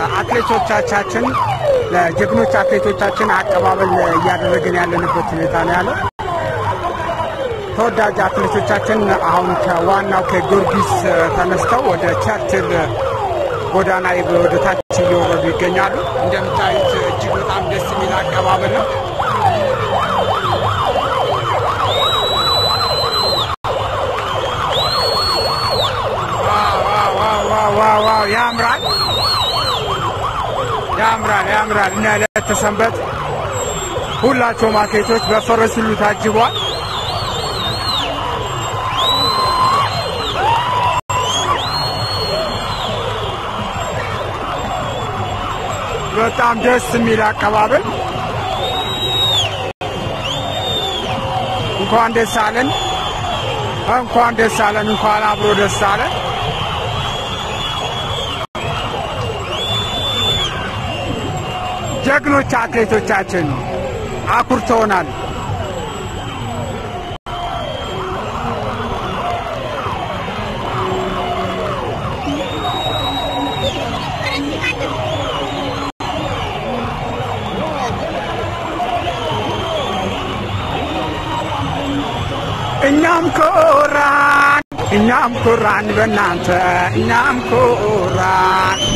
ለአትሌቶቻችን ለጀግኖች አትሌቶቻችን አቀባበል እያደረግን ያለንበት ሁኔታ ነው ያለው። ተወዳጅ አትሌቶቻችን አሁን ከዋናው ከጊዮርጊስ ተነስተው ወደ ቸርችል ጎዳና ወደ ታች እየወረዱ ይገኛሉ። እንደምታዩት እጅግ በጣም ደስ የሚል አቀባበል ነው። ዋው ያምራል፣ ያምራል፣ ያምራል። እና ለተሰንበት ሁላቸውም አትሌቶች በፈረስ ሁሉ ታጅቧል። በጣም ደስ የሚል አቀባበል። እንኳን ደስ አለን፣ እንኳን ደስ አለን፣ እንኳን አብሮ ደስ አለን። ጀግኖች አትሌቶቻችን አኩርተውናል። እኛም ኮራን፣ እኛም ኮራን በእናንተ እኛም ኮራን